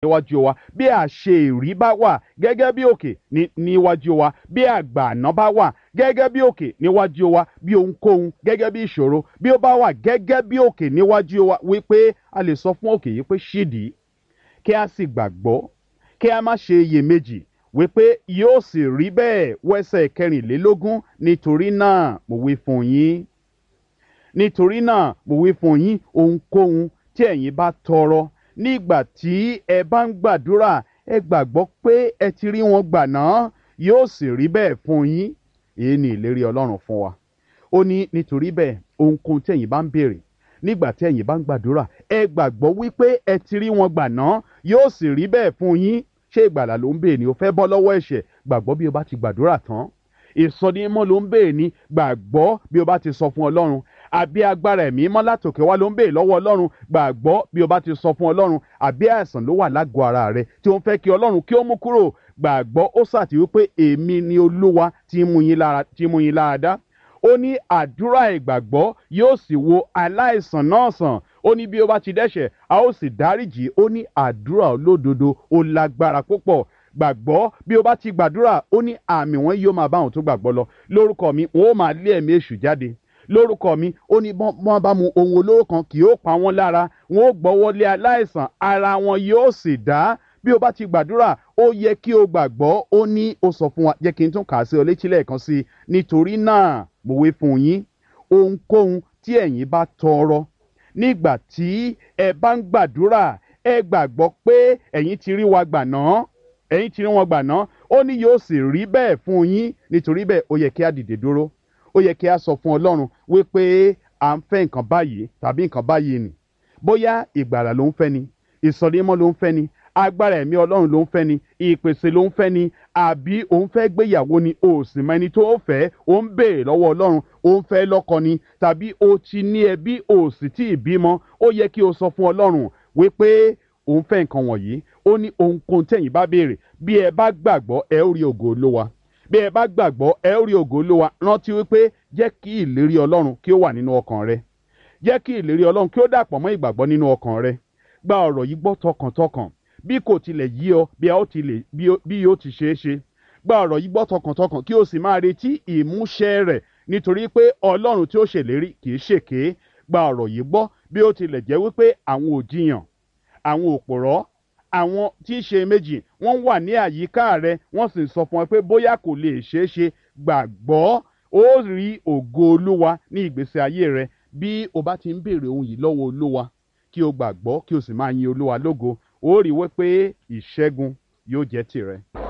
níwájú wa bí àṣe ìrí bá wà gẹ́gẹ́ bí òkè ní- níwájú wa bí àgbà àná bá wà gẹ́gẹ́ bí òkè níwájú wa bí ohunkóhun gẹ́gẹ́ bí ìṣòro bí ó bá wà gẹ́gẹ́ bí òkè níwájú wa wípé a lè sọ fún òkè yìí pé ṣídìí kí a sì gbàgbọ́ kí a má ṣe iyèméjì wípé yóò sì rí bẹ́ẹ̀ wẹ́sẹ̀ kẹrìnlélógún nítorí náà mo wí fún yín nítorí náà mo wí fún yín ohunkóhun tí ẹ̀yin bá tọrọ nígbà tí ẹ bá ń gbàdúrà ẹ gbàgbọ́ pé ẹ ti rí wọn gbà náà yóò sì rí bẹ́ẹ̀ fún yín èyí ni ìlérí ọlọ́run fún wa ó ní nítorí bẹ́ẹ̀ ohunkóhun tí ẹ̀yin bá ń béèrè nígbà tí ẹ̀yin bá ń gbàdúrà ẹ gbàgbọ́ wípé ẹ ti rí wọn gbà náà yóò sì rí bẹ́ẹ̀ fún yín ṣé ìgbàlà ló ń béèrè ni o fẹ́ bọ́ lọ́wọ́ ẹ̀ṣẹ̀ gbàgbọ́ bí o bá ti gbàdúrà tán ìsọdímọ́ ló ń béèrè ní gbàgbọ́ bí o bá ti sọ fún ọlọ́run àbí agbára ẹ̀mí mọ́ látòkè wá ló ń béèrè lọ́wọ́ ọlọ́run gbàgbọ́ bí o bá ti sọ fún ọlọ́run àbí àìsàn ló wà lágọ̀ọ́ ara rẹ tí ó ń fẹ́ kí ọlọ́run kí ó mú kúrò gbàgbọ́ ó sàtì wípé èmi ni olúwa tí ń mú yín lára tí ń mú yín lára dá ó ní àdúrà ìgbàgbọ́ yóò sì wo aláìsàn náà sàn ó ní bí ó bá ti dẹ́ṣẹ̀ a ó sì dáríjì ó ní àdúrà olódodo ó lágbára púpọ̀ gbàgbọ́ bí o bá ti gbàdúrà ó ní àmì wọn yóò máa bá àwọn tó gbàgbọ́ lọ lórúkọ mi wọn ó máa lé ẹ̀mí èṣù jáde lórúkọ mi ó ní bọ́n bọ́n bá mu ohun olóró kan kì yóò pa wọ́n lára wọn ó gbọ́wọ́ lé aláìsàn ara wọn yóò sì dá bí o bá ti gbàdúrà ó yẹ kí o gbàgbọ́ ó ní ó sọ fún wa jẹ́ kí n tún kà á sí ọ létí lẹ́ẹ̀kan sí i nítorí náà mo wí fún yín ohunkóhun tí ẹ̀yin bá tọrọ nígbà tí ẹ bá ń gbàdúrà ẹ gbàgbọ́ pé ẹ̀yin ti rí wa gbà náà ẹ̀yin ti rí wọn gbà náà ó ní yóò sì rí bẹ́ẹ̀ fún yín nítorí bẹ́ẹ̀ ó yẹ kí á dìde dúró ó yẹ kí á sọ fún ọlọ́run wípé à ń fẹ́ nǹkan báyìí tàbí nǹkan báyìí nì bóyá ìgbàlà ló ń fẹ́ ni ìsọdímọ́ ló ń fẹ́ ni agbára ẹ̀mí ọlọ́run ló ń fẹ́ ni ìpèsè ló ń fẹ́ ni àbí òun fẹ́ gbéyàwó ni o sì mọ ẹni tó ń fẹ́ ó ń béèrè lọ́wọ́ ọlọ́run ó ń fẹ́ lọ́kọ ni tàbí o ti ní ẹbí o sì tí ì bímọ ó yẹ kí o sọ fún ọlọ́run wípé òun fẹ́ nǹkan wọ̀nyí ó ní ohunkóhun tẹ̀yìn bá béèrè bí ẹ bá gbàgbọ́ ẹ ó rí ògo olówa bí ẹ bá gbàgbọ́ ẹ ó rí ògo olówa rántí wípé jẹ́ kí ìlérí ọlọ́run kí ó wà nínú ọkàn rẹ jẹ́ kí ìlérí ọlọ́run kí ó dàpọ̀ mọ́ ìgbàgbọ́ nínú ọkàn rẹ gba ọ̀rọ̀ yìí gbọ́ tọkàntọkàn bí kò tilẹ̀ yí ọ bí a ó tilẹ̀ bí ó- bí yóò ti ṣeé ṣe gba ọ̀rọ̀ yìí gbọ́ tọkàntọkàn kí o sì máa retí ìmúṣẹ rẹ̀ nítorí pé ọlọ́run tí ó ṣèlérí kì í ṣèké gba ọ̀rọ̀ yìí gbọ́ bí ó tilẹ̀ jẹ́ wípé àwọn òjìyàn àwọn òpòrọ́ àwọn tí í ṣe méjì wọ́n wà ní àyíká rẹ wọ́n sì ń sọ fún ẹ pé bóyá kò lè ṣeé ṣe gbàgbọ́ ó rí ògo olúwa ní ìgbésí ayé rẹ bí o bá ti ń béèrè ohun yìí lọ́wọ́ olúwa kí o gbàgbọ́ kí o sì máa yin olúwa lógo ó rí wípé ìṣẹ́gun yóò jẹ́ tìrẹ.